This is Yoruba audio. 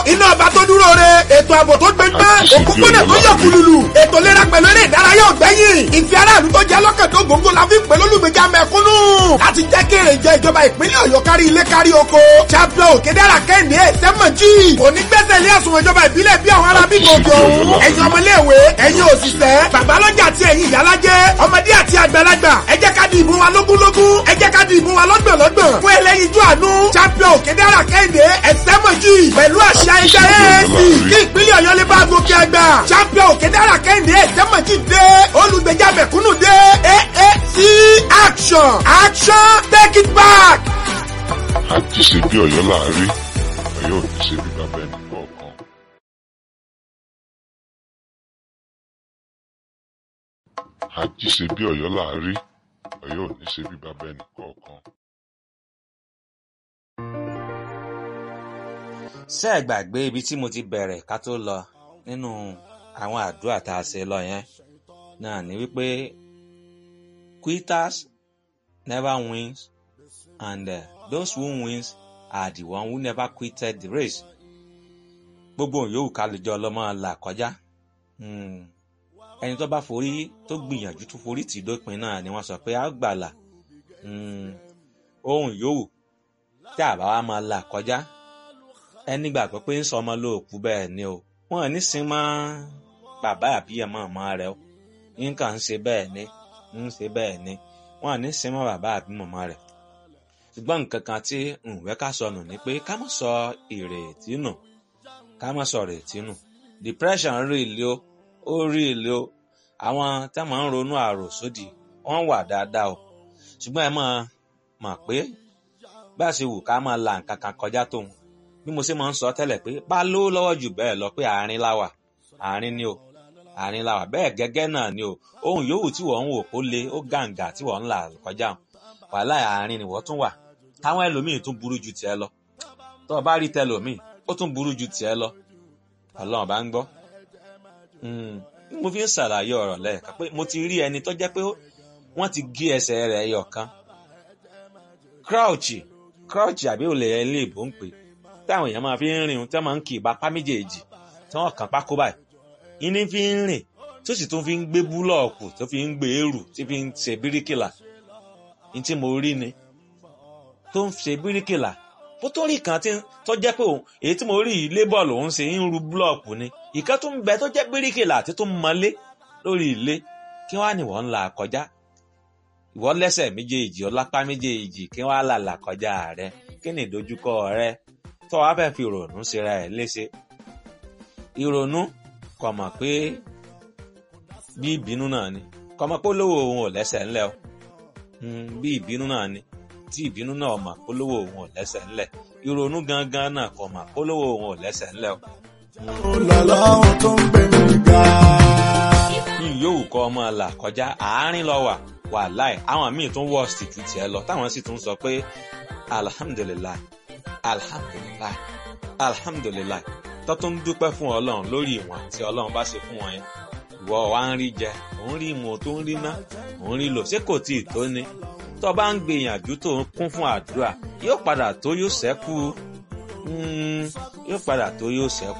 iná ọba tó dúró re ètò ààbò tó gbẹgbẹ́ òkúpọ̀nà tó yọ kùlùlù ètò ìlera pẹ̀lú eré ìdárayá ọ̀gbẹ́yìn ìfẹ́ aráàlú tó jẹ́ lọ́kàn tó gbòǹgbò la fi ń pè lólùgbèjà mẹ́kúnnù láti jẹ́ kí èrè jẹ ìjọba ìpínlẹ̀ ọ̀yọ́ kárí ilé kárí oko champion òkèdèrà kẹ́hìndé sẹ́mọ̀jì onígbẹ́sẹ̀ ilé ẹ̀sùn ìjọba ìbílẹ̀ bí àwọn ará bíbí òkè òun ẹ̀yin ọmọléèwé ẹ̀yin òṣìṣẹ́ babalọ́jà àti ẹ̀yin ìyálájẹ́ ọmọdé àti àgbàlagbà ẹ jẹ́ ká di ìbò wa lógúnlógún ẹ jẹ́ ká di ìbò wa lọ́gbọ̀nlọ́gbọ̀n fún ẹlẹ́yinjú àánú champion òkèdèrà kẹ́hìndé ẹ̀sẹ́mọ̀jì pẹ̀lú àṣà ẹgbẹ́ AAC kí ìpínlẹ̀ ọ̀yọ́ lè bá gòkè àgbà champion òkèdèrà kẹ́hìndé ẹ̀sẹ́mọ̀jì dé olùgbèjà mẹ̀kúnnù dé AAC action action take it back. àti ṣe bí ọ̀yọ́ láàárín ọ̀yọ́ ò ní ṣe bí bàbá ẹnì kọ̀ọ̀kan. àti ṣe bí ọ̀yọ́ láàárín ọ̀yọ́ ò ní ṣe bí bàbá ẹnì kọ̀ọ̀kan. ṣé ẹ gbàgbé ibi tí mo ti bẹ̀rẹ̀ ká tó lọ nínú àwọn àdúrà tá a ṣe lọ yẹn náà ni wípé quitters never wins and uh, those who wins are the one who never quitted the race gbogbo yòówù ká lè jọ ọlọ́mọ là kọjá ẹni tó bá forí tó gbìyànjú tó forí tì dópin náà ni wọ́n sọ pé a gbàlà ohun yòówù tí àbá wa máa là kọjá ẹni gbàgbọ́ pé ń sọ ọmọ lóòkú bẹ́ẹ̀ ni o wọn ní sin mọ́ bàbá àbí ọmọ ọmọ rẹ o nǹkan ń ṣe bẹ́ẹ̀ ni ń ṣe bẹ́ẹ̀ ni wọn ní sin mọ́ bàbá àbí mọ̀mọ́ rẹ̀ ṣùgbọ́n nǹkan kan tí ǹwẹ́ ká sọnù ni pé ká má sọ ìrètí nù ká má sọ ìrètí nù depression rí ilé o ó rí ilé o àwọn tá máa ń ronú àròsódì wọ́n wà dáadáa o ṣùgbọ́n ẹ máa mọ̀ pé bá a ṣe wù ká máa la nǹkan kan kọjá tóun bí mo ṣe máa ń sọ tẹ́lẹ̀ pé bá lówó lọ́wọ́ jù bẹ́ẹ̀ lọ pé àárín láwà àárín ni o àárín láwà bẹ́ẹ̀ gẹ́gẹ́ náà ni o ohun yòówù tí wọ́n ń wò kó le ó gàǹgà tí wọ́n ń là kọjá wàhálà àárín ni wọ́n tún wà táwọn ẹlòmíì tún burú ju tiẹ̀ lọ tó o bá rí tẹlòmíì ó tún burú ju tiẹ̀ lọ ọlọ́run bá ń gbọ́ mo fi ń ṣàlàyé ọ̀rọ̀ lẹ́ẹ̀kan pé mo ti rí ẹni tó jẹ́ pé wọ́n ti gé ẹsẹ̀ rẹ̀ ẹyọ kan crouch crouch àbí olè ilé ìbò ń pè táwọn èèyàn máa fi ń rìn tí wọ́n máa ń kì í bá pá méjèèjì tí wọ́n kàn pákó báyìí iní fi ń rìn tó sì tún fi ń gbé búlọ̀ọ̀kù tó fi ń gbé èrù tí fi ń ṣe bíríkìlà ní tí mo rí ni tó ń ṣe bíríkìlà ó tó rí kan tó jẹ́ pé èyí tí mo rí yìí lébọ̀ lòún ṣe ń ru búlọ̀ọ̀kù ni ìkan tó ń bẹ tó jẹ́ bíríkìlà àti tó ń mọlé lórí ilé kí wọ́n á ní wọ́n ń là kọjá ìwọ lẹ́sẹ̀ méjèèjì ọlápá méjèèjì kí wọ́n á là là kọjá rẹ kí ni ìdojúkọ rẹ tó wàá fẹ́ fi ìrònú ṣera ẹ̀ léṣe ìrònú kò mọ̀ pé bí ìbínú náà ni kò mọ̀ pé olówó òun ò lẹ́sẹ̀ ńlẹ̀ o bí ìbínú náà ni tí ìbínú náà mọ̀ pé olówó òun ò lẹ́sẹ̀ ńlẹ̀ ìrònú gangan náà kò mọ̀ pé olówó òun ò lẹ́sẹ̀ ńlẹ̀ o. Ọlọ́run tó ń gbé mi ga. yòówù kọ́ ọmọ là kọjá àárín lọ wà wà láì àwọn míì tún worst ju tiẹ̀ lọ táwọn sì tún sọ pé alhamdulilayi alhamdulilayi alhamdulilayi tó tún dúpẹ́ fún ọlọ́run lórí ìwọ̀n tí ọlọ́run bá ṣe fún wọn yẹn ìwọ wa ń rí jẹ òun rí mu tó ń rí ná òun rí lò ṣé kò tí ì tó ni tó bá ń gbìyànjú tó ń kún fún àdúrà yóò padà tó yóò ṣẹ́kù yóò padà tó yóò ṣẹ́kù.